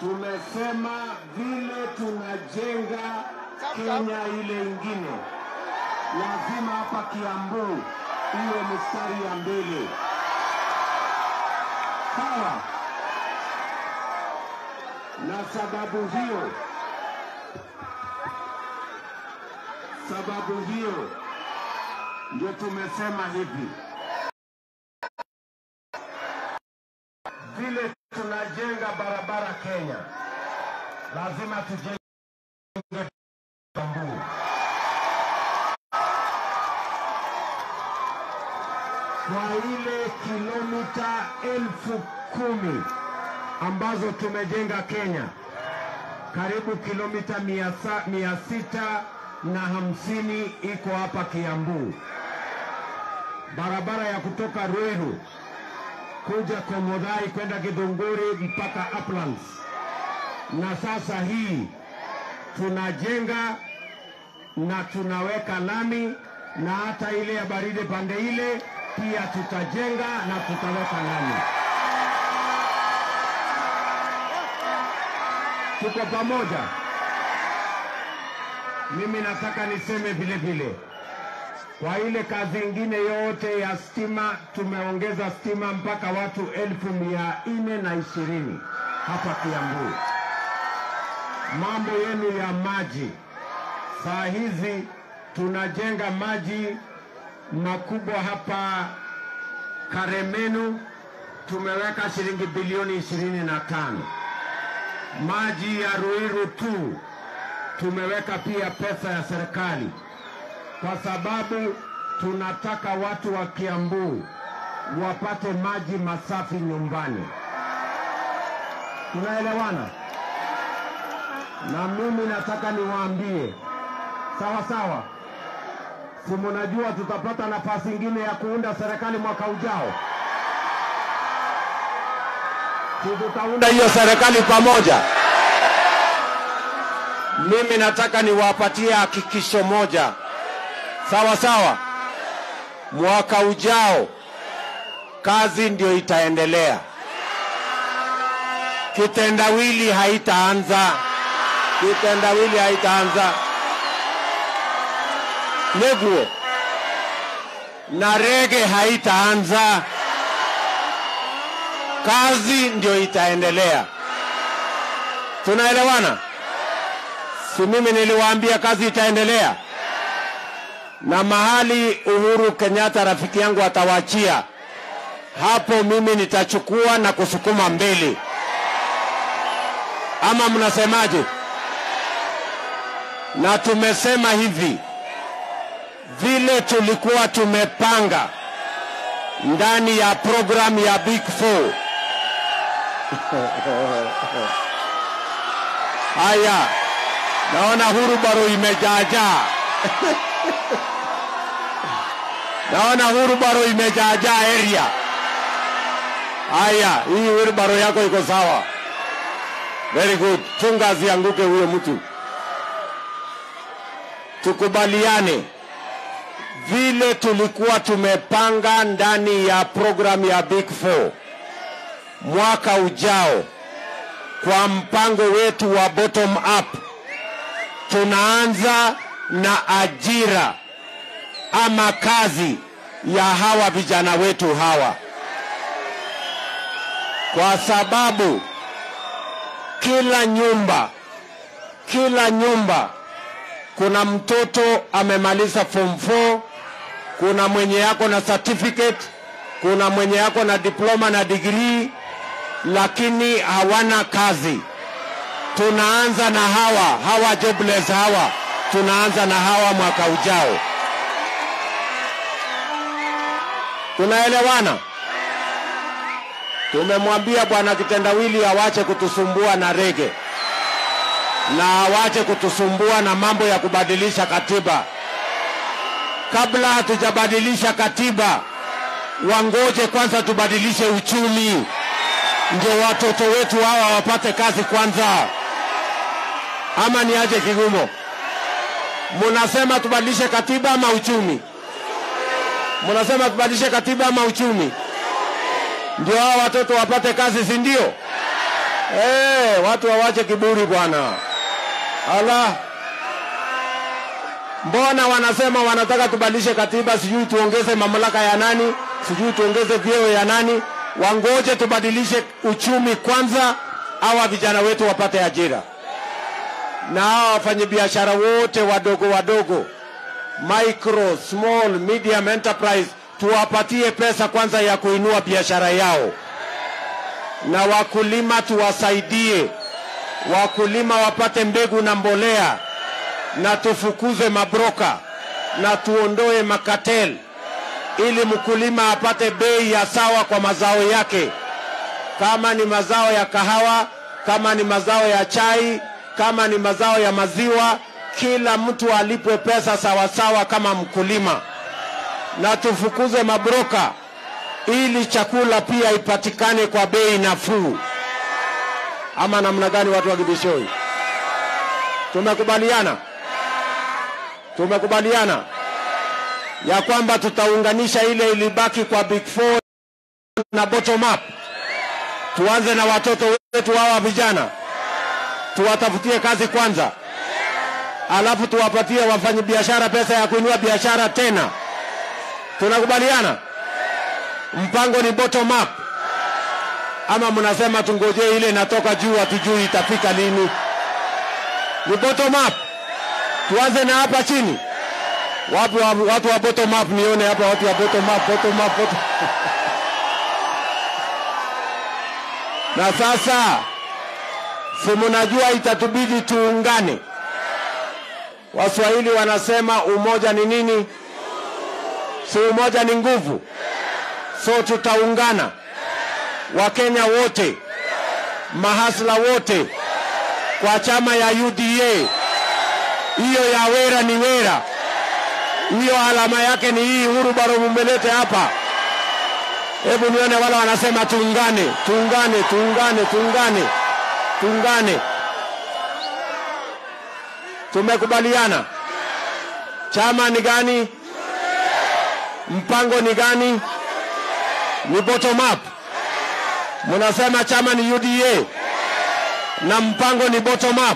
tumesema vile tunajenga Kenya ile ingine, lazima hapa Kiambu iwe mstari ya mbele. Sawa? Na sababu hiyo, sababu hiyo ndio tumesema hivi, vile tunajenga barabara Kenya, lazima tujenge Kiambu. Kwa ile kilomita elfu kumi ambazo tumejenga Kenya, karibu kilomita mia, sa, mia sita na hamsini iko hapa Kiambu. Barabara ya kutoka Ruiru kuja Komodhai kwenda Githunguri mpaka Uplands, na sasa hii tunajenga na tunaweka lami na hata ile ya baridi pande ile pia tutajenga na tutaweka lami. Tuko pamoja. Mimi nataka niseme vile vile, kwa ile kazi ingine yote ya stima, tumeongeza stima mpaka watu elfu mia nne na ishirini hapa Kiambu. Mambo yenu ya maji, saa hizi tunajenga maji makubwa hapa Karemenu, tumeweka shilingi bilioni ishirini na tano. Maji ya Ruiru tu tumeweka pia pesa ya serikali, kwa sababu tunataka watu wa Kiambu wapate maji masafi nyumbani. Tunaelewana? Na mimi nataka niwaambie, sawa sawa, si mnajua tutapata nafasi ingine ya kuunda serikali mwaka ujao? Si tutaunda hiyo serikali pamoja? Mimi nataka niwapatie hakikisho moja, sawa sawa. Mwaka ujao kazi ndio itaendelea, kitendawili haitaanza, kitendawili haitaanza. Neguo na rege haitaanza, kazi ndio itaendelea. Tunaelewana? Si mimi niliwaambia kazi itaendelea, na mahali Uhuru Kenyatta rafiki yangu atawachia hapo, mimi nitachukua na kusukuma mbele, ama mnasemaje? Na tumesema hivi vile tulikuwa tumepanga ndani ya programu ya Big Four. Haya, naona hurubaro imejaajaa naona hurubaro imejaajaa area. Haya, hii hurubaro yako iko sawa, very good. Chunga asianguke huyo mtu. Tukubaliane vile tulikuwa tumepanga ndani ya programu ya Big Four mwaka ujao, kwa mpango wetu wa bottom up, tunaanza na ajira ama kazi ya hawa vijana wetu hawa, kwa sababu kila nyumba, kila nyumba kuna mtoto amemaliza form 4 kuna mwenye yako na certificate, kuna mwenye yako na diploma na degree, lakini hawana kazi. Tunaanza na hawa hawa jobless hawa, tunaanza na hawa mwaka ujao. Tunaelewana? Tumemwambia bwana kitendawili awache kutusumbua na rege na awache kutusumbua na mambo ya kubadilisha katiba kabla hatujabadilisha katiba, wangoje kwanza tubadilishe uchumi, ndio watoto wetu hawa wapate kazi kwanza. Ama ni aje Kigumo? Munasema tubadilishe katiba ama uchumi? Munasema tubadilishe katiba ama uchumi, ndio hawa watoto wapate kazi, si ndio? Eh, watu wawache kiburi bwana. Ala, mbona wanasema wanataka tubadilishe katiba, sijui tuongeze mamlaka ya nani, sijui tuongeze vyeo ya nani. Wangoje tubadilishe uchumi kwanza, hawa vijana wetu wapate ajira, na hawa wafanyabiashara wote wadogo wadogo, micro small medium enterprise, tuwapatie pesa kwanza ya kuinua biashara yao, na wakulima tuwasaidie, wakulima wapate mbegu na mbolea na tufukuze mabroka na tuondoe makatel ili mkulima apate bei ya sawa kwa mazao yake, kama ni mazao ya kahawa, kama ni mazao ya chai, kama ni mazao ya maziwa, kila mtu alipwe pesa sawa sawa kama mkulima, na tufukuze mabroka ili chakula pia ipatikane kwa bei nafuu. Ama namna gani, watu wa Gibishoi? Tumekubaliana? Tumekubaliana ya kwamba tutaunganisha ile ilibaki kwa big four na bottom up. Tuanze na watoto wetu hawa vijana, tuwatafutie kazi kwanza, alafu tuwapatie wafanyabiashara pesa ya kuinua biashara tena. Tunakubaliana? Mpango ni bottom up, ama mnasema tungojee ile inatoka juu, hatujui itafika lini? Ni bottom up. Tuanze na hapa chini. Wapi wa, watu wa bottom up nione hapa watu wa bottom up, bottom up, bottom. Na sasa si mnajua itatubidi tuungane. Waswahili wanasema umoja ni nini? Si umoja ni nguvu. So tutaungana, Wakenya wote, mahasla wote kwa chama ya UDA hiyo ya wera ni wera, hiyo alama yake ni hii. Uhuru bado mumelete hapa. Hebu nione wale wanasema tuungane, tuungane, tuungane, tuungane, tuungane. Tumekubaliana. Chama ni gani? Mpango ni gani? Ni bottom up. Mnasema chama ni UDA na mpango ni bottom up.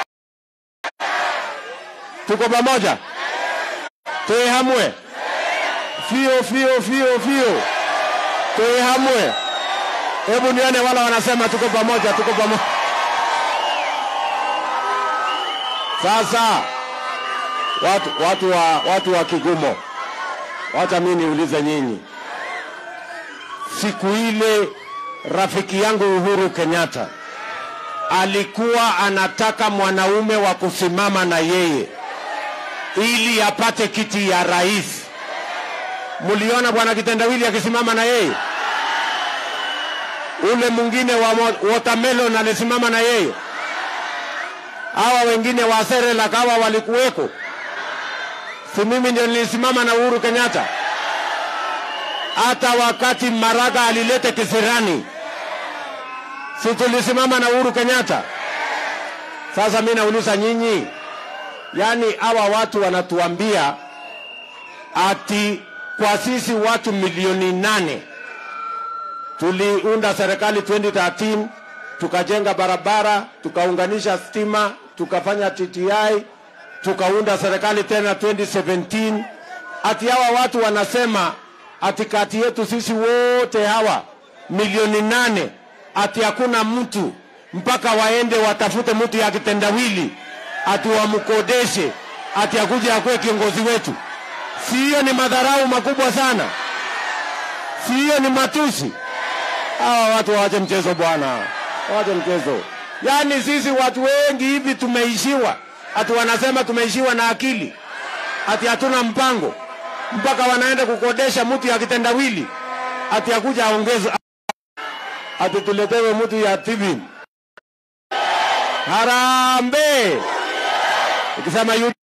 Tuko pamoja, tuihamwe fio fio fio fio, tuihamwe. Hebu nione wala wanasema tuko pamoja, tuko pamoja. Sasa watu, watu, wa, watu wa Kigumo, wacha mimi niulize nyinyi, siku ile rafiki yangu Uhuru Kenyatta alikuwa anataka mwanaume wa kusimama na yeye ili apate kiti ya rais. Mliona bwana Kitendawili akisimama na yeye, ule mwingine wa watermelon alisimama na yeye, hawa wengine wa Serelak hawa walikuweko. Si mimi ndio nilisimama na Uhuru Kenyatta? Hata wakati Maraga alilete kisirani, si tulisimama na Uhuru Kenyatta? Sasa mimi nauliza nyinyi, yaani hawa watu wanatuambia ati kwa sisi watu milioni nane tuliunda serikali 2013 tukajenga barabara tukaunganisha stima tukafanya TTI tukaunda serikali tena 2017 ati hawa watu wanasema ati kati yetu sisi wote hawa milioni nane ati hakuna mtu mpaka waende watafute mtu ya kitendawili ati wamkodeshe ati akuje akuwe kiongozi wetu. Si hiyo ni madharau makubwa sana? Si hiyo ni matusi? Hawa watu waache mchezo bwana, waache mchezo. Yaani sisi watu wengi hivi tumeishiwa, ati wanasema tumeishiwa na akili, ati hatuna mpango, mpaka wanaenda kukodesha mtu ya kitendawili ati akuja aongeze, ati tuletewe mtu ya TV. Harambee! Ukisema